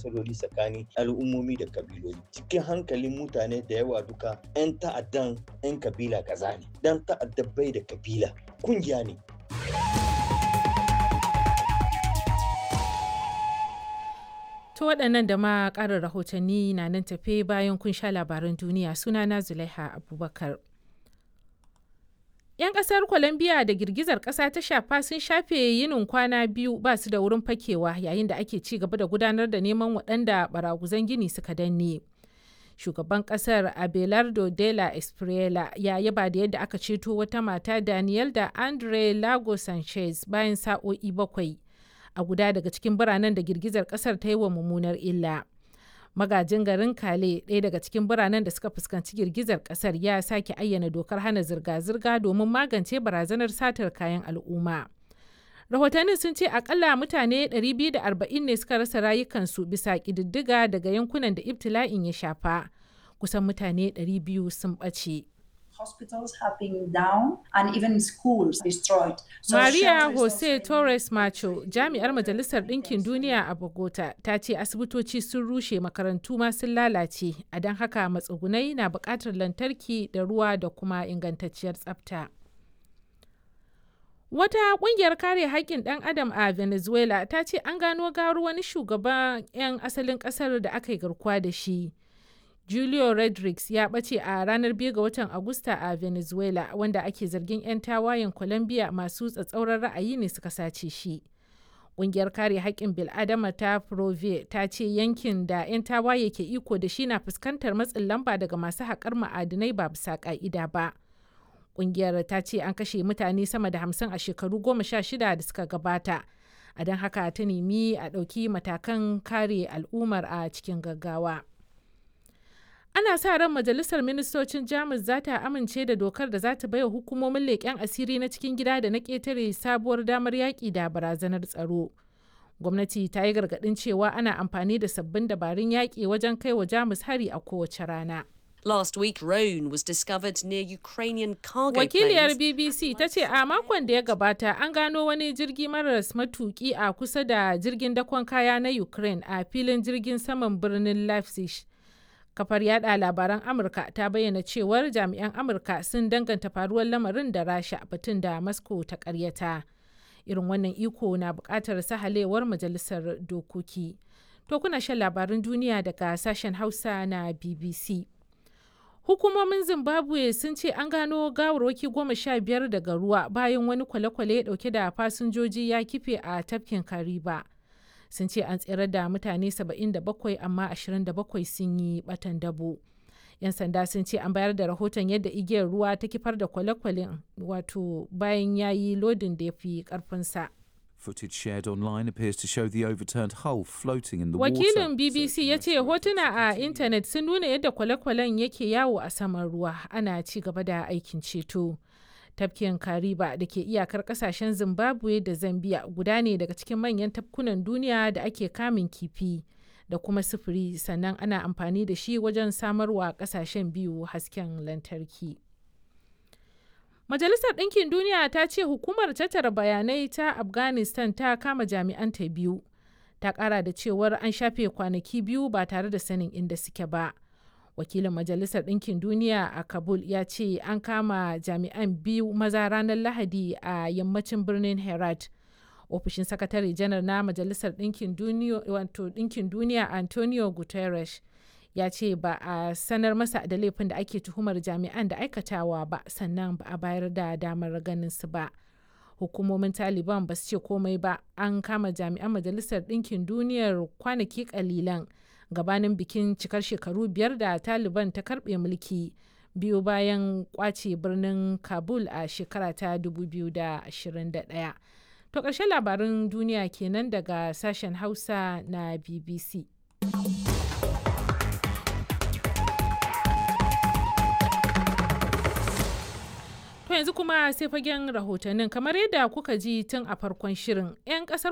matsaloli tsakanin al'ummomi da kabiloli cikin hankalin mutane da yawa duka 'yan ta'addan 'yan kabila kaza ne dan ta'adda bai da kabila kungiya ne To waɗannan da ma ƙarin rahotanni na nan tafe bayan kun sha labaran duniya sunana Zulaiha Abubakar. 'Yan ƙasar Colombia da girgizar ƙasa ta shafa sun shafe yinin kwana biyu ba su da wurin fakewa yayin da ake ci gaba da gudanar da neman waɗanda baraguzan gini suka danne. Shugaban ƙasar Abelardo de la Espriela ya yaba da yadda aka ceto wata mata Daniel da Andre Lago Sanchez bayan sa'o'i bakwai. a guda daga cikin biranen da girgizar kasar ta yi wa mummunar illa. Magajin garin Kale, ɗaya daga cikin biranen da suka fuskanci girgizar kasar ya sake ayyana dokar hana zirga-zirga domin magance barazanar satar kayan al'umma. Rahotannin sun ce akalla mutane 240 ne suka rasa rayukansu bisa ƙididdiga daga yankunan da ibtila'in ya shafa. Kusan mutane 200 sun ɓace. hospitals have been down and even schools destroyed. So Maria Jose Torres Macho, jami'ar Majalisar Ɗinkin Duniya a Bogota, ta ce asibitoci sun rushe makarantu ma sun lalace, a don haka matsugunai na buƙatar lantarki da ruwa da kuma ingantacciyar tsafta. Wata ƙungiyar kare haƙƙin ɗan adam a Venezuela ta ce an gano garu wani shugaban 'yan asalin ƙasar da aka yi garkuwa da shi. Julio Rodriguez ya ɓace a ranar 2 ga watan Agusta a Venezuela wanda ake zargin 'yan tawayen Colombia masu tsatsauran ra'ayi ne suka sace shi. Ƙungiyar kare haƙƙin bil'adama ta Prove ta ce yankin da 'yan tawaye ke iko da shi na fuskantar matsin lamba daga masu haƙar ma'adinai ba bisa ƙa'ida ba. Ƙungiyar ta ce an kashe mutane sama da hamsin a shekaru goma sha shida da suka gabata. A don haka ta nemi a ɗauki matakan kare al'ummar a cikin gaggawa. ana sa ran majalisar ministocin jamus za ta amince da dokar da za ta baiwa hukumomin leƙen asiri na cikin gida da na ƙetare sabuwar damar yaƙi da barazanar tsaro gwamnati ta yi gargaɗin cewa ana amfani da sabbin dabarun yaƙi wajen kai wa jamus hari a kowace rana Last week, Rhone was discovered near Ukrainian cargo Wakiliyar planes. BBC ta ce a makon da ya gabata an gano wani jirgi maras matuki a kusa da jirgin dakon kaya na Ukraine a filin jirgin saman birnin Leipzig. kafar yada labaran amurka ta bayyana cewar jami'an amurka sun danganta faruwar lamarin da rasha batun da moscow ta karyata irin wannan iko na bukatar sahalewar majalisar dokoki to kuna shan labaran duniya daga sashen hausa na bbc hukumomin zimbabwe sun ce an gano gawarwaki goma sha biyar daga ruwa bayan wani kwale-kwale dauke da fasinjoji ya kife a tafkin kariba sun ce an tsere da mutane 77 amma 27 sun yi batan dabo. 'yan sanda sun ce an bayar da rahoton yadda igiyar ruwa ta kifar da kwale-kwalen wato bayan ya yi lodin da ya fi karfinsa. Footage shared online appears to show the overturned hull floating in the wakilin water. bbc ya ce hotuna a intanet sun nuna yadda kwale-kwalen yake yawo a saman ruwa ana ci gaba da aikin ceto. tafkin kariba da ke iyakar kasashen zimbabwe da zambia guda ne daga cikin manyan tafkunan duniya da ake kamun kifi da kuma sufuri sannan ana amfani da shi wajen samarwa kasashen biyu hasken lantarki majalisar ɗinkin duniya ta ce hukumar tattara bayanai ta afghanistan ta kama jami'anta biyu ta ƙara da cewar an shafe kwanaki biyu ba tare da sanin inda suke ba. wakilin majalisar ɗinkin duniya a kabul ya ce an kama jami'an biyu maza ranar lahadi a yammacin birnin herat ofishin sakatare janar na majalisar ɗinkin duniya antonio guterres ya ce ba a sanar masa da laifin da ake tuhumar jami'an da aikatawa ba sannan ba a bayar da damar ganin su ba hukumomin taliban ba su ce komai ba an kama jami'an majalisar ɗinkin duniyar kwanaki kalilan gabanin bikin cikar shekaru biyar da taliban ta karbe mulki biyu bayan kwace birnin kabul a shekara ta 2021 to ƙarshen labarin duniya kenan daga sashen hausa na bbc To yanzu kuma sai fagen rahotannin kamar yadda kuka ji tun a farkon shirin 'yan kasar